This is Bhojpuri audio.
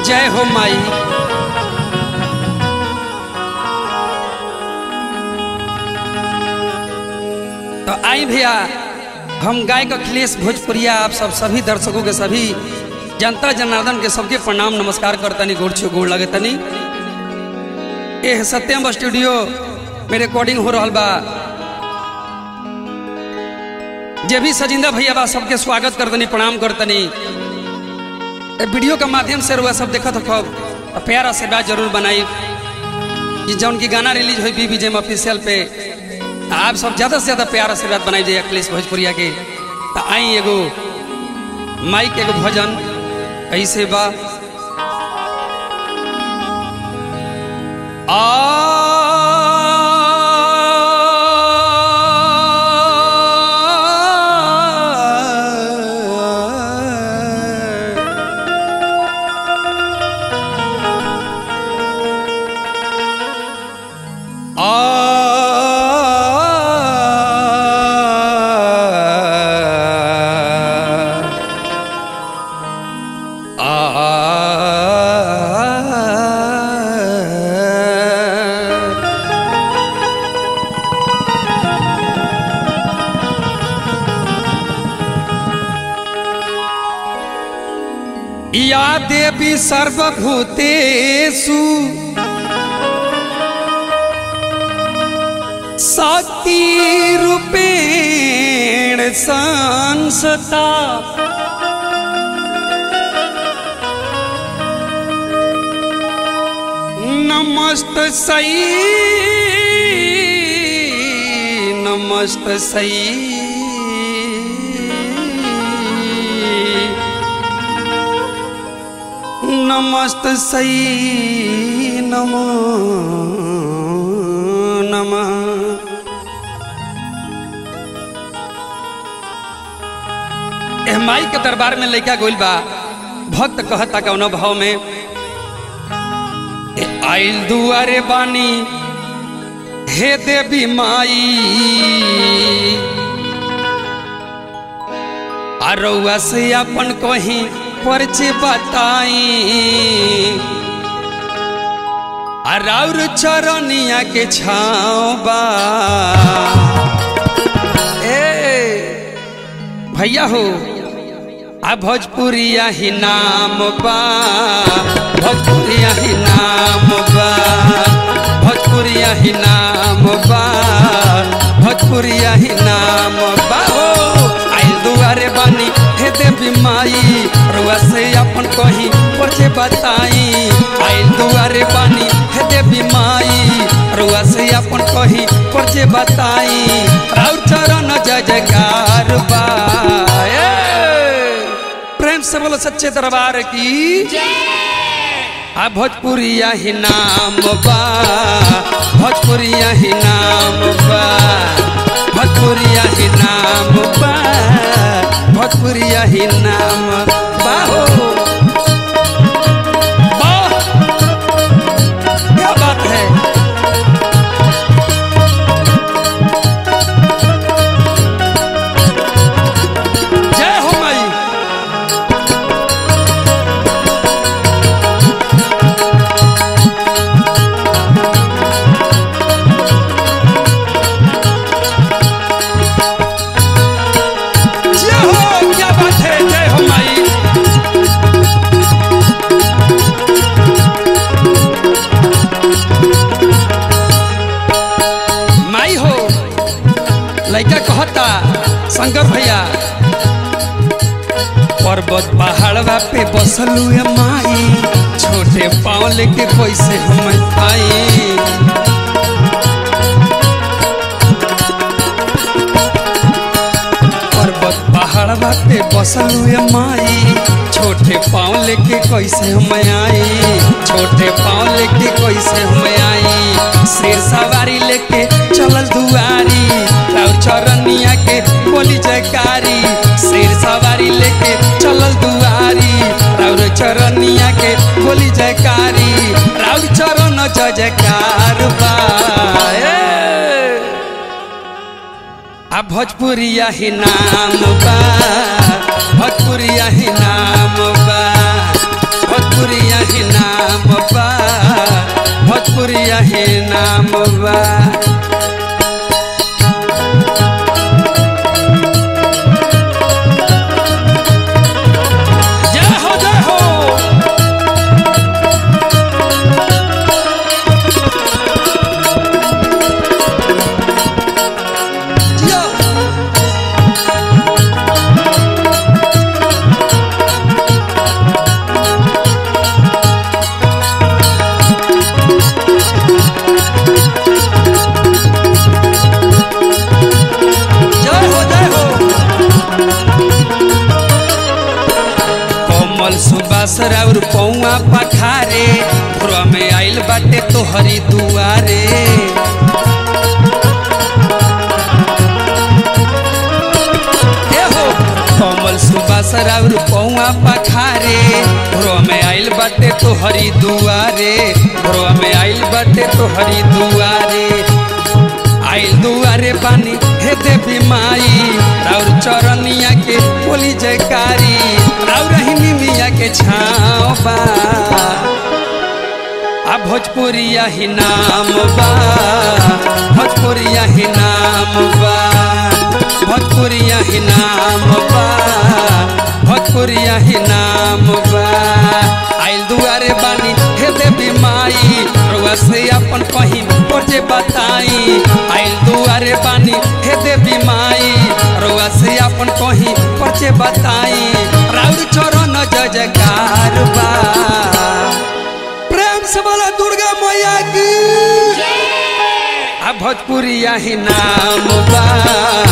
जय हो माई तो आई भैया हम गायक अखिलेश भोजपुरिया आप सब सभी दर्शकों के सभी जनता जनार्दन के सबके प्रणाम नमस्कार करतनी गोड़ छो गोड़ लगे तनी ए सत्यम स्टूडियो में रिकॉर्डिंग हो रहा बा जे भी सजिंदा भैया बा सबके स्वागत करतनी प्रणाम करतनी ए वीडियो के माध्यम से रुआ सब देखत हो प्यारा से बात जरूर बनाई कि जौन की गाना रिलीज हुई बीबी जेम ऑफिशियल पे आप सब ज्यादा से ज्यादा प्यार से बात बनाई जाए अखिलेश भोजपुरिया के तो आई एगो माइक एगो भजन ऐसे बा आ या देवी सर्वभूतेषु शक्तिरूपेण संसता नमस्त सई नमस्त सई नमस्त सई नमो नमः एह माई के दरबार में लइका गोइल बा भक्त कहता कौन भाव में ए आइल दुआरे बानी हे देवी माई अरौआ से अपन कहीं परिचय बताई अराउर चरनिया के छाँव बा ए भैया हो आ भोजपुरिया ही नाम बा भोजपुरिया ही नाम बा भोजपुरिया ही नाम बा भोजपुरिया ही नाम बा हो आइल दुआरे बानी हे देवी माई रुआ से अपन कहीं परिचय बताई आइल दुआरे बानी हे देवी माई रुआ से अपन कहीं परिचय बताई राउर चरण जय जयकार बा ए! प्रेम से बोलो सच्चे दरबार की आ भोजपुरिया ही नाम बा भोजपुरिया ही नाम बा भोजपुरिया ही नाम बा भोजपुरिया ही नाम बा हो वाह! क्या बात है जय हो माई जय हो क्या बात है जय हो माई माई हो लइका कहता शंकर भैया पर्वत पहाड़वा पे बसलू है माई छोटे पाँव लेके कैसे हम आई पर्वत पहाड़वा पे बसलू है माई छोटे पाँव लेके कैसे हम आई छोटे पाँव लेके कैसे हम आई शेर सवारी लेके चलल दुआरी राउर चरनिया के बोली जयकारी शेर सवारी लेके चलल दुआरी राउर चरनिया के बोली जयकारी राउर चरण जय जयकार बा ए! आ भोजपुरिया ही नाम बा भोजपुरिया ही नाम बा भोजपुरिया ही राउर पौआ पखारे भोरवा में आइल बाटे तोहरी दुआरे ए हो कमल सुबास राउर पौआ पखारे भोरवा में आइल बाटे तोहरी दुआरे भोरवा में आइल बाटे तोहरी दुआरे आइल दुआरे बानी हे देवी माई राउर चरनिया के बोली जयकारी राउर हिनी मिया के छाँव बा आ भोजपुरिया ही नाम बा भोजपुरिया ही नाम बा भोजपुरिया ही नाम बा भोजपुरिया ही नाम बा आइल दुआरे बानी हे देवी माई रुआ से अपन कहीं जे बताई आइल दुआरे बानी हे देवी माई रुआ से अपन कहीं जे बताई राउर चरण जय जयकार बा प्रेम से बोला दुर्गा मैया की आ भोजपुरिया ही नाम बा